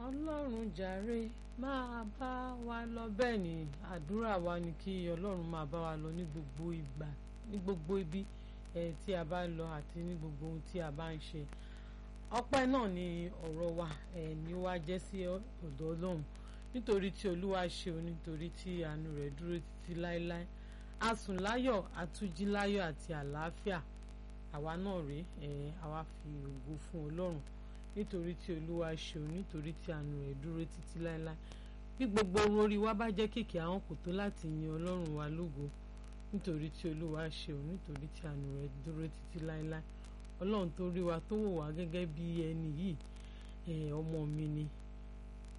ọlọ́run jàre máa bá wa lọ bẹ́ẹ̀ ni àdúrà wa ni kí ọlọ́run máa bá wa lọ ní gbogbo ìgbà ní gbogbo ibi ẹ̀ tí a bá lọ àti ní gbogbo ohun tí a bá ń ṣe ọpẹ́ náà ni ọ̀rọ̀ wa ẹ̀ ní wá jẹ́ sí ọ̀dọ̀ ọlọ́run nítorí tí olúwa ṣe o nítorí tí àánú rẹ̀ dúró títí láéláé a sùn láyọ̀ a tún jí láyọ̀ àti àlàáfíà àwa náà rèé ẹ̀ àwa fi ògo fún ọlọ́run nítorí tí olúwa ṣe o nítorí tí àánú rẹ̀ dúró títí láéláé bí gbogbo ohun orí wa bá jẹ́ kéèké àwọn kò tó láti yin ọlọ́run wa lógo nítorí tí olúwa ṣe o nítorí tí àánú rẹ̀ dúró títí láéláé ọlọ́run tó rí wa tó wò wá gẹ́gẹ́ bí ẹni yìí ọmọ mi ni